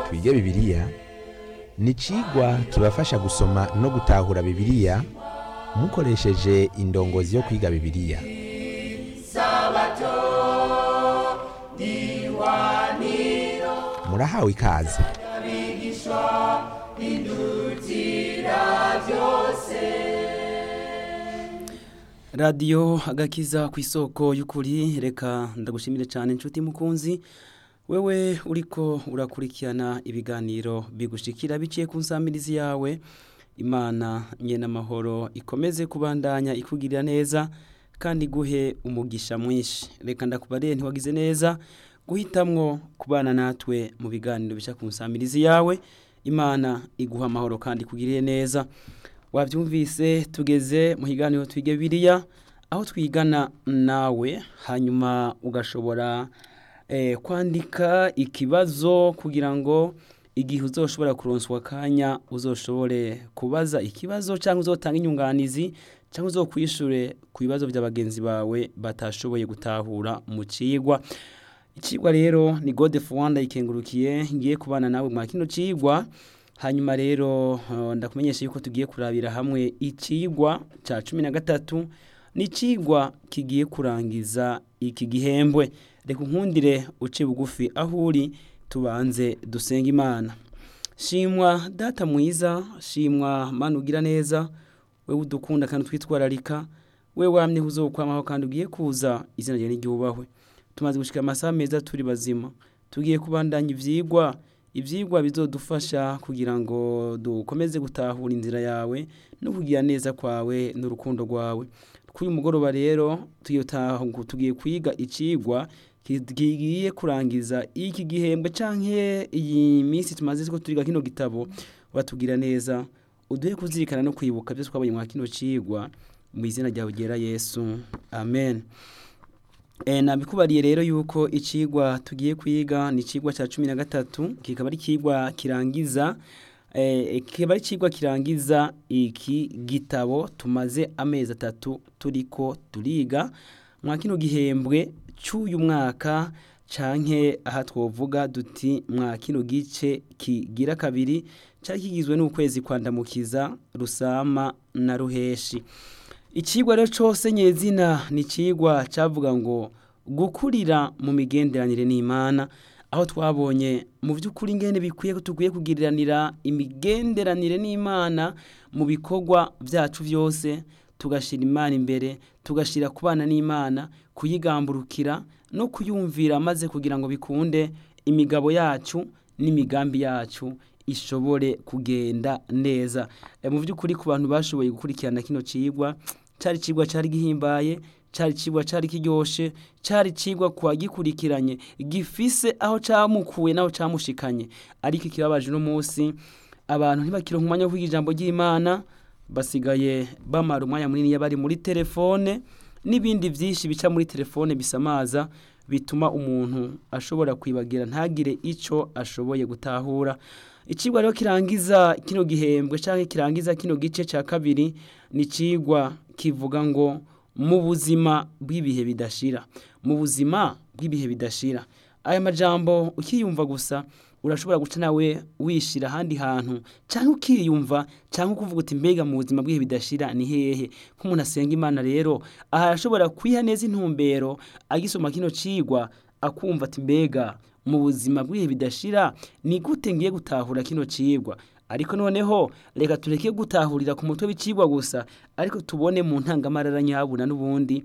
twige bibiliya ni icigwa kibafasha gusoma no gutahura bibiliya mukoresheje indongozi yo kwiga bibiliya murahawe ikaze radiyo agakiza ku isoko y'ukuri reka ndagushimire cyane inshuti mukunzi wewe uriko urakurikirana ibiganiro bigushikira biciye ku nsamirizi yawe imana nyene amahoro ikomeze kubandanya ikugirira neza kandi guhe umugisha mwinshi reka ndakubarire ntiwagize neza guhitamwo kubana natwe mu biganiro bica ku nsamirizi yawe imana iguha amahoro kandi ikugirire neza wabyumvise tugeze mu higaniro twige biriya aho twigana nawe hanyuma ugashobora kwandika ikibazo kugira ngo igihe uzoshobora kuronswa akanya uzoshobore kubaza ikibazo cyangwa uzotanga inyunganizi cyangwa uzokwishure ku bibazo bya bagenzi bawe batashoboye gutahura mu cigwa icigwa rero ni gode fuwanda ikengurukiye ngiye kubana nawe mwa kino cigwa hanyuma rero ndakumenyesha yuko tugiye kurabira hamwe icigwa cya cumi na gatatu ni icigwa kigiye kurangiza iki gihembwe reka unkundire uce bugufi aho uri tubanze dusenga imana shimwa data mwiza shimwa mana ugira neza we udukunda kandi twitwararika we wamye uzokwamaho kandi ugiye kuza izina ryawe n'iryubahwe tumaze gushika amasaha meza turi bazima tugiye kubandanya ivyigwa ivyigwa bizodufasha kugira ngo dukomeze gutahura inzira yawe no kugira neza kwawe n'urukundo rwawe kuri uyu mugoroba rero tugiye kwiga icigwa kigiye kurangiza iki gihembwe canke iyi minsi tumaze ko turiga kino gitabo uratugira neza uduhe kuzirikana no kwibuka byose twabonye mwa kino cigwa mu izina ryawe ryera yesu amen e, nabikubariye rero yuko icigwa tugiye kwiga ni icigwa cya cumi na gatatu kikaba ari icigwa kirangiza e, kikaba ari icigwa kirangiza iki gitabo tumaze amezi atatu turiko turiga mwa kino gihembwe cy'uyu mwaka canke aha twovuga duti mwa kino gice kigira kabiri cyari kigizwe n'ukwezi kwandamukiza rusama na ruheshi ikigwa rero cyose nyezina ni ikigwa cyavuga ngo gukurira mu migenderanire n'imana aho twabonye mu by'ukuri ingene bikwiye ko tugwiye kugiriranira imigenderanire n'imana mu bikorwa byacu byose tugashyira imana imbere tugashyira kubana n'imana kuyigamburukira no kuyumvira maze kugira ngo bikunde imigabo yacu n'imigambi yacu ishobore kugenda neza mu by'ukuri ku bantu bashoboye gukurikirana kino cigwa cyari cigwa cyari gihimbaye cyari cigwa cyari kiryoshe cyari cigwa kwa gikurikiranye gifise aho camukuye naho camushikanye ariko ikibabaje no munsi abantu ntibakironka umwanya wo kwiga ijambo ry'Imana basigaye bamara umwanya munini bari muri telefone n'ibindi byinshi bica muri telefone bisamaza bituma umuntu ashobora kwibagira ntagire icyo ashoboye gutahura ikigwa rero kirangiza kino gihembwe cyangwa kirangiza kino gice cya kabiri ni ikigwa kivuga ngo mu buzima bw'ibihe bidashira mu buzima bw'ibihe bidashira aya majambo ukiyumva gusa urashobora guca nawe wishira ahandi hantu cyangwa ukiyumva cyangwa ukuvuga uti mbega mu buzima bw'ibihe bidashira ni hehe nk'umuntu asenga imana rero aha arashobora kwiha neza intumbero agisoma kino cigwa akumva ati mbega mu buzima bw'ibihe bidashira ni gute ngiye gutahura kino cigwa ariko noneho reka tureke gutahurira ku mutwe w'icigwa gusa ariko tubone mu ntangamarara nyabuna n'ubundi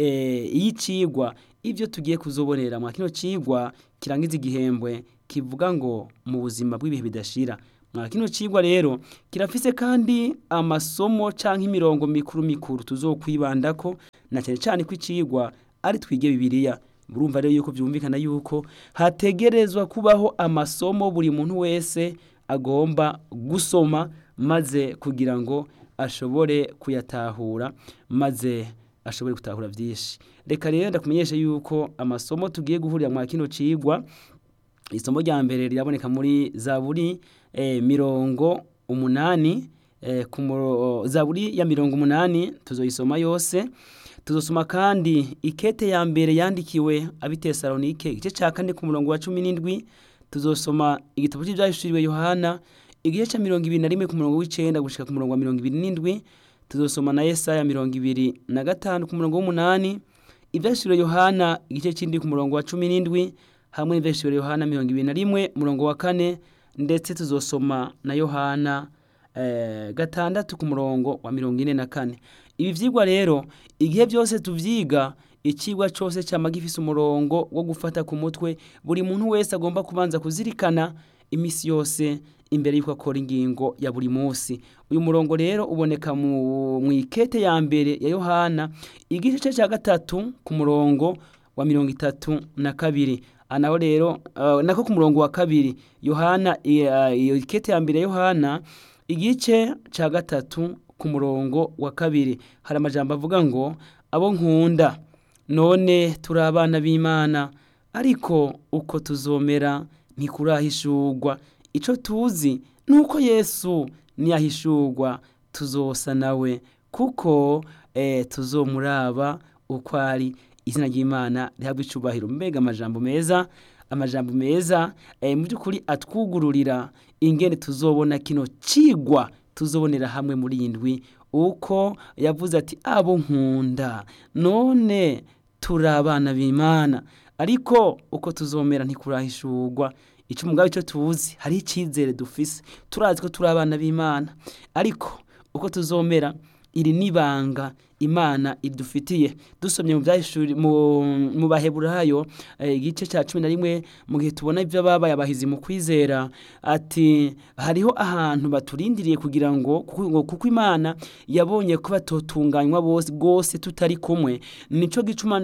iyo cigwa ibyo tugiye kuzobonera mwa kino cigwa kirangiza igihembwe kivuga ngo mu buzima bw'ibihe bidashira mwa kino cigwa rero kirafise kandi amasomo canke imirongo mikuru mikuru tuzokwibandako na cyane cyane ko icigwa ari twige bibiliya murumva rero yuko byumvikana yuko hategerezwa kubaho amasomo buri muntu wese agomba gusoma maze kugira ngo ashobore kuyatahura maze ashobore gutahura byinshi reka rero ndakumenyesha yuko amasomo tugiye guhurira mwa kino cigwa isomo rya mbere riraboneka muri zaburi eh, mirongo umunani eh, ku muro- zaburi ya mirongo umunani tuzoyisoma yose tuzosoma kandi ikete ya mbere yandikiwe abitesalonike igice cya kane ku murongo wa cumi n'indwi tuzosoma igitabo cy'ibyahishuriwe yohana igice cya mirongo ibiri na rimwe ku murongo w'icenda gushika ku murongo wa mirongo ibiri n'indwi tuzosoma na yesaya mirongo ibiri na gatanu ku murongo w'umunani ibyahishuriwe yohana igice cy'indwi ku murongo wa cumi n'indwi hamwe n'ibyahishuriwe yohana mirongo ibiri na rimwe umurongo wa kane ndetse tuzosoma na yohana eh, gatandatu ku murongo wa mirongo ine na kane ibi vyigwa rero igihe byose tuvyiga ikigwa cyose cyama gifise umurongo wo gufata ku mutwe buri muntu wese agomba kubanza kuzirikana imisi yose imbere y'uko akora ingingo ya buri munsi uyu murongo rero uboneka mu mu ikete ya mbere ya yohana igice cya gatatu ku murongo wa mirongo itatu na kabiri anaho rero uh, nako ku murongo wa kabiri yohana iyo uh, ikete ya mbere ya yohana igice cya gatatu ku murongo wa kabiri hari amajambo avuga ngo abo nkunda none turi abana b'imana ariko uko tuzomera ntikurahishurwa icyo tuzi ni uko yesu niyahishurwa tuzosa nawe kuko eh, tuzomuraba uko ari izina ry'imana rihabwa icubahiro mbega amajambo meza amajambo meza eh, mu by'ukuri atwugururira ingene tuzobona kino cigwa tuzobonera hamwe muri iyi ndwi uko yavuze ati abo nkunda none turi abana b'imana ariko uko tuzomera ntikurahishurwa icyo umugabo icyo tuzi hari icyizere dufise turazi ko turi abana b'imana ariko uko tuzomera iri n'ibanga imana idufitiye dusomye mu byahishuri mu baheburayo igice cya cumi na rimwe mu gihe tubona ibyo babaye abahizi mu kwizera ati hariho ahantu baturindiriye kugira ngo kuko imana yabonye ko batotunganywa bose rwose tutari kumwe nicyo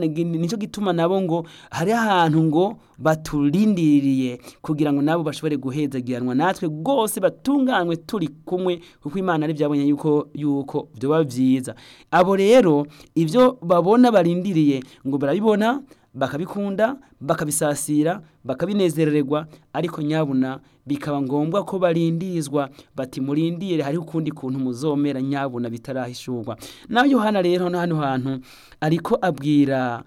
gituma nabo ngo hari ahantu ngo baturindiriye kugira ngo nabo bashobore guhezagiranwa natwe rwose batunganywe turi kumwe kuko imana ari byabonye yuko yuko byoba byiza abo rero ibyo babona barindiriye ngo barabibona bakabikunda bakabisasira bakabinezererwa ariko nyabuna bikaba ngombwa ko barindirizwa bati murindire hariho ukundi kuntu muzomera nyabuna bitarahishurwa nawe yohana rero hano hantu ariko abwira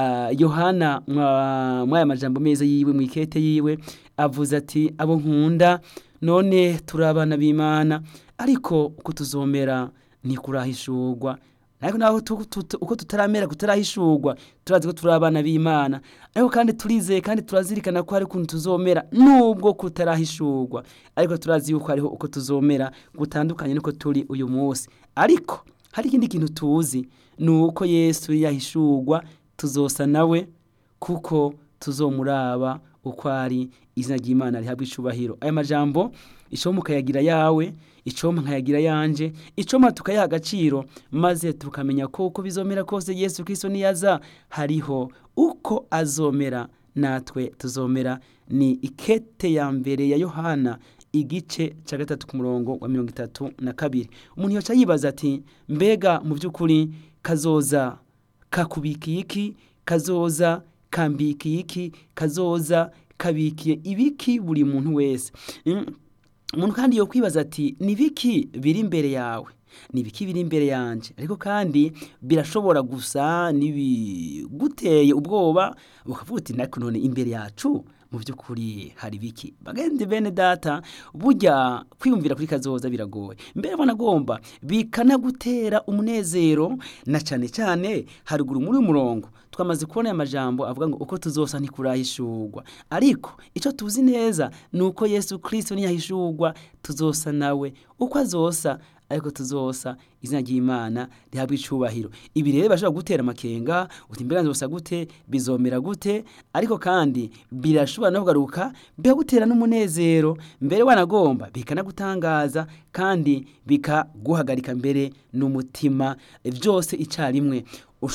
yohana mw'aya majambo meza yiwe mu ikete yiwe avuze ati abo nkunda none turi abana b'imana ariko uko tuzomera ntikurahishurwa ariko naho uko tutaramera kutarahishurwa turazi ko turi abana b'imana ariko kandi turizeye kandi turazirikana ko hari ukuntu tuzomera nubwo kutarahishurwa ariko turazi yuko hariho uko tuzomera gutandukanye n'uko turi uyu munsi ariko hari ikindi kintu tuzi ni uko yesu yahishurwa tuzosa nawe kuko tuzomuraba uko ari izina ry'imana rihabwa icubahiro aya majambo icoma ukayagira yawe icoma nkayagira yanje icoma tukayaha agaciro maze tukamenya ko uko bizomera kose yesu kirisito niyaza hariho uko azomera natwe tuzomera ni ikete ya mbere ya yohana igice cya gatatu ku murongo wa mirongo itatu na kabiri umuntu yoca yibaza ati mbega mu by'ukuri kazoza kakubikiye iki kazoza kambikiye iki kazoza kabikiye ibiki buri muntu wese umuntu kandi yo kwibaza ati ni biki biri imbere yawe ni ibiki biri imbere yanjye ariko kandi birashobora gusa n'ibiguteye ubwoba ukavuga uti natwe none imbere yacu mu by'ukuri hari biki bagende bene data burya kwiyumvira kuri kazoza biragoye mbere banagomba bikanagutera umunezero na cyane cyane haruguru muri uyu murongo twamaze kubona aya majambo avuga ngo uko tuzosa ntikurahishurwa ariko icyo tuzi neza ni uko yesu kirisito ntiyahishurwa tuzosa nawe uko azosa ariko tuzosa izina ry'imana rihabwa icubahiro ibi rero bashobora gutera amakenga uti mbega nzosa gute bizomera gute ariko kandi birashobora no kugaruka bikagutera n'umunezero mbere wanagomba bikanagutangaza kandi bikaguhagarika mbere n'umutima byose icyarimwe